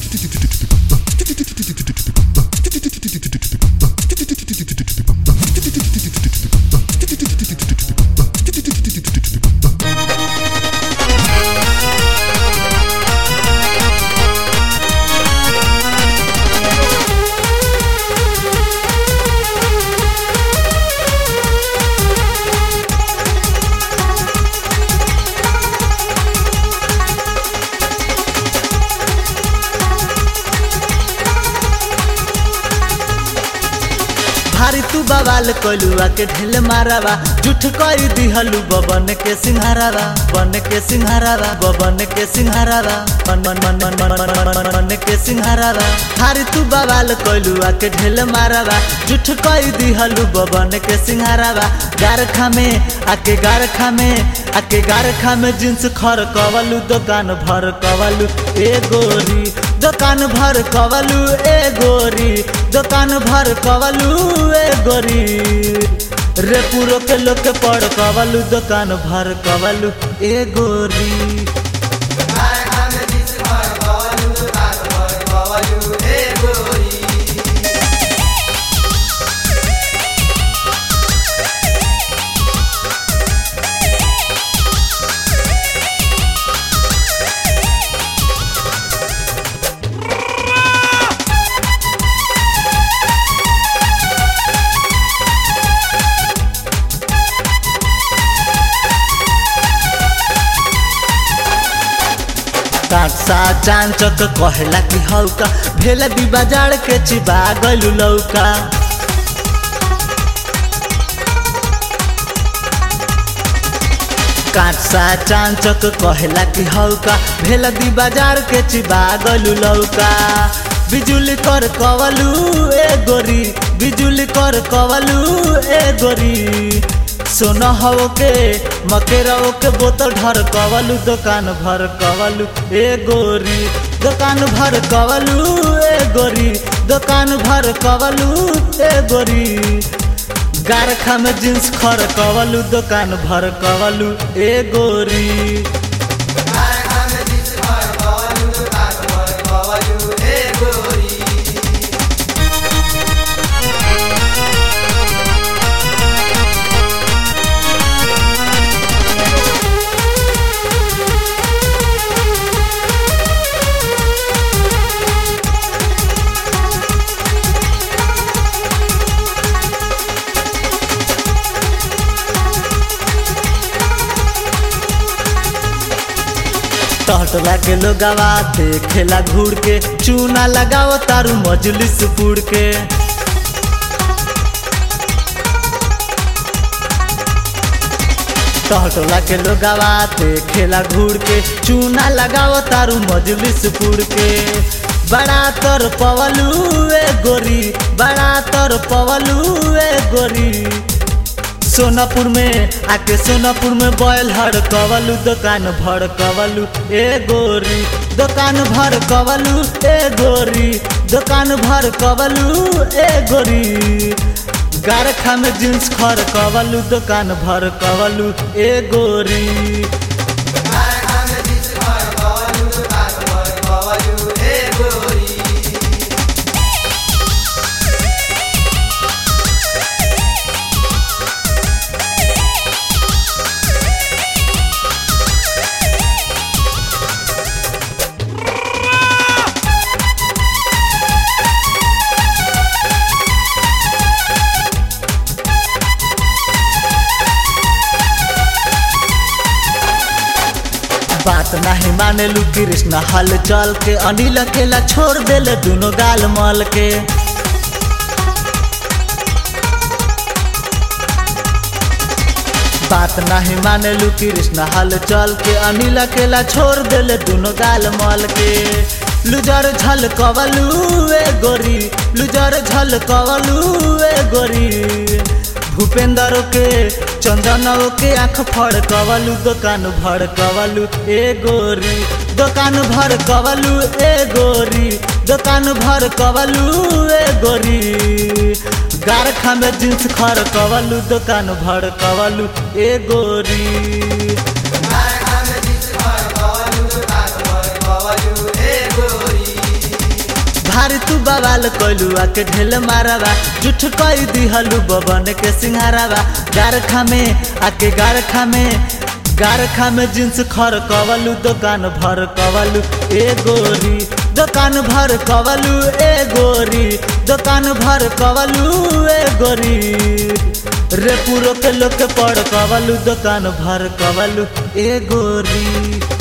भारी तू बवाल कलुआ के ढेल मारावा जुठ कई दिहलु बबन के सिंहारावा बन के सिंहारावा बबन के सिंहारावा मन मन मन मन मन मन मन मन मन के सिंहारावा भारी तू बवाल कलुआ के ढेल मारावा जुठ कई दिहलु बबन के सिंहारावा गारखा में आके गारखा में आके गारखा में जींस खर कवलु दुकान भर कवलु ए गोरी दुकान भर कवलु ए गोरी दुकान भर कवलु ए गोरी रे पूरो के लोग के पड़ कवलु दुकान भर कवलु ए गोरी कांसा चांचक कहला कि हौका भेल भी बाजार के चिबा गलू लौका कांसा चांचक कहला कि हौका भेल भी बाजार के चिबा गलू लौका बिजुली कर कवलू ए गोरी बिजुली कर कवलू ए गोरी सोना हो के मकेरा के बोतल ढर कवलू दुकान भर कवलू ए गोरी दुकान भर कवलू ए गोरी दुकान भर कवलू ए गोरी गारखा में जींस खर कवलू दुकान भर कवलू ए गोरी टहटला के लोगवा खेला घूर के चूना लगाओ तारू मजलिस पुड़ के टहटला के लोगवा खेला घूर के चूना लगाओ तारू मजलिस पुड़ के बड़ा तर पवलू ए गोरी बड़ा तर पवलू ए गोरी सोनापुर में आके सोनापुर में बैल हर कवलू दुकान भर कवलू ए गोरी दुकान भर कवलू ए गोरी दुकान भर कवलू ए गोरी गारखा में जींस खर कवलू दुकान भर कवलू ए गोरी बात नहीं माने लू कृष्ण हल चल के अनिल अकेला छोड़ देले दोनों गाल मल के बात नहीं माने लू कृष्ण हल चल के अनिल अकेला छोड़ देले दोनों गाल मल के लुजर झल कवलू ए गोरी लुजर झल कवलू ए गोरी भूपेंद्र के चंदन के आँख फड़ कवलू दुकान भर कवलू ए गोरी दुकान भर कवलू ए गोरी दुकान भर कवलू ए गोरी गारखा में जींस खर कवलू दुकान भर कवलू ए गोरी कारखाने जिस भर कवलू दुकान भर कवलू ए गोरी भारी तू बवाल कलू आके ढेल मारावा जुठ कई दिहलू बबन के सिंहारावा गारखा में आके गारखा में गारखा में जींस खर कवलू दुकान भर कवलू ए गोरी दुकान भर कवलू ए गोरी दुकान भर कवलू ए गोरी रे पूरो के लोग के पड़ कवलू दुकान भर कवलू ए गोरी